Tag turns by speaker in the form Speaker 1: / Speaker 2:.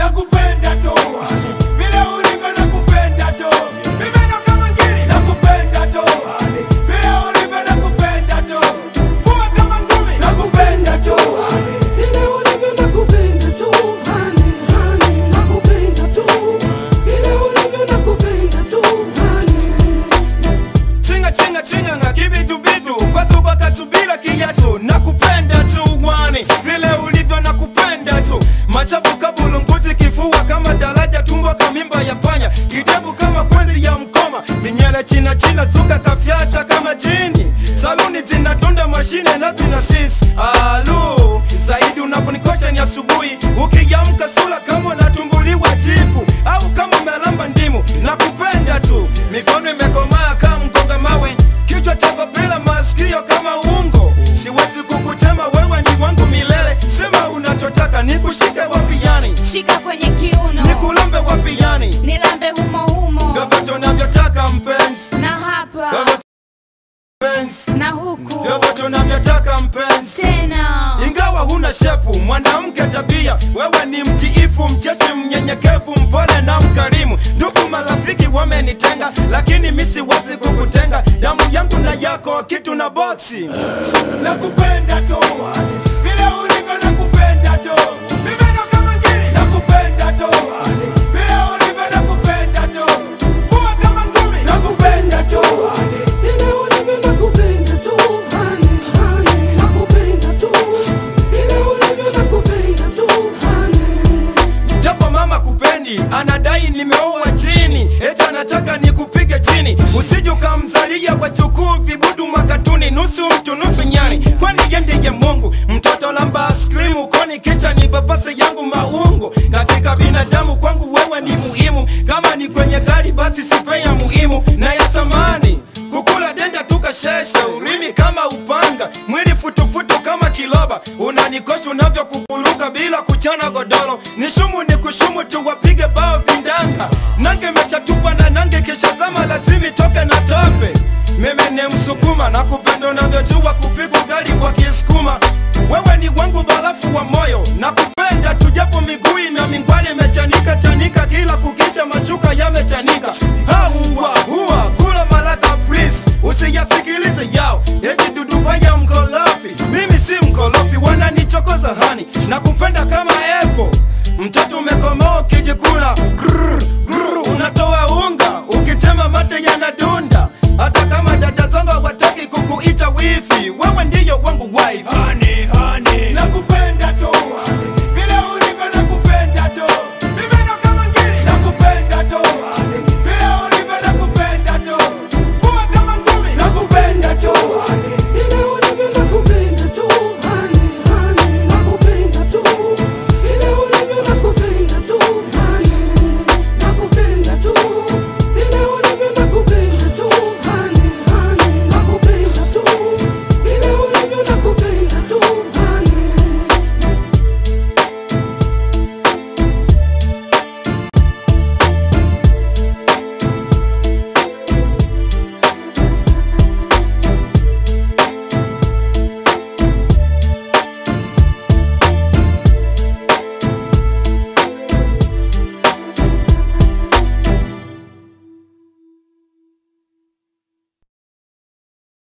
Speaker 1: nakupenda tu vile ulivyo nakupenda tu mimi ndo kama ngiri nakupenda tu vile ulivyo nakupenda tu kuwa kama ngumi nakupenda tu
Speaker 2: Vile ulivyo nakupenda tu, honey, honey, nakupenda tu. Vile ulivyo nakupenda tu, honey.
Speaker 1: chinga chinga chinga nga kibitu bitu kwatu kwakatubila kiyacho nakupenda tu wani vile ulivyo nakupenda tu machafu kabulunguti kifua kama daraja tumbo kamimba ya panya kidevu kama kwenzi ya mkoma minyele china china zuka kafyata kama jini saluni zinatunda mashine na zina sisi alu zaidi unaponikosha ni asubuhi ukiyamka sula kama unatumbuliwa jipu au kama umelamba ndimu nakupenda tu mikono imekomaa kama mkonga mawe kichwa chako bila masikio kama ungo siwezi kukutema wewe ni wangu milele sema unachotaka nikushike wapi yani
Speaker 3: shika kwenye kiuno
Speaker 1: nikulambe wapi yani
Speaker 3: nilambe humo humo
Speaker 1: vyovyote unavyotaka mpenzi
Speaker 3: na hapa
Speaker 1: vyovyote mpenzi
Speaker 3: na huku
Speaker 1: vyovyote unavyotaka mpenzi
Speaker 3: tena
Speaker 1: ingawa huna shepu mwanamke tabia wewe ni mtiifu mcheshi mnyenyekevu mpole na mkarimu ndugu marafiki wamenitenga lakini mi siwezi kukutenga damu yangu na yako kitu na boksi nakupenda tu vile ulivyo nakupenda tu mimi ndo kama ngiri nakupenda tu vile ulivyo nakupenda tu kuwa kama ngumi nakupenda tu
Speaker 2: Vile ulivyo nakupenda tu, honey, honey, nakupenda tu. Vile ulivyo nakupenda tu, honey.
Speaker 1: japo mama kupendi anadai nimeoa chini eti anataka nikupige chini usije ukamzalia wachukuu vibudu makatuni nusu mtu nusu nyani kwani yendeye mungu mtoto lamba askrimu koni kisha ni papase yangu maungu katika binadamu kwangu wewe ni muhimu kama ni kwenye gari basi sipe ya muhimu na ya samani kukula denda tukashesha urimi kama upanga mwili futufutu kama kiloba unanikosha unavyokukuruka bila kuchana godoro nishumu ni kushumu tu wapige bao vindanga nange mechatupa na nange kisha zama lazimi toke na tope mimi ni msukuma na kupenda unavyojua kupigwa gari kwa kisukuma wewe ni wangu barafu wa moyo na kupenda tujapo miguu na mingwali imechanika chanika kila kukicha machuka yamechanika hauwa huwa kula malaka please usiyasikilize yao eti dudu ya mkolofi mimi si mkolofi wananichokoza hani na